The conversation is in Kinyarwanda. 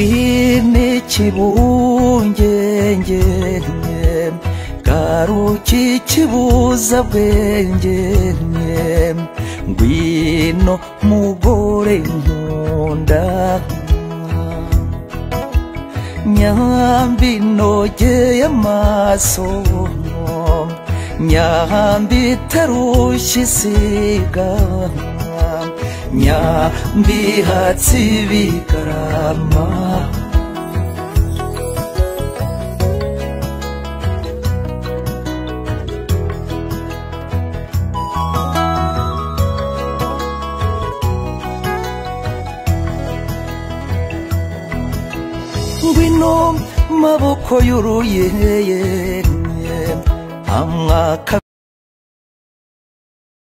ngwino ikibungenge mwe garuki kibuza bwenge mwe ngwino mugore nkunda nyambi nogeye amaso nyambi tarushye isiga nyambi hatsi bigarama ngwino maboko y'uruyeye amwaka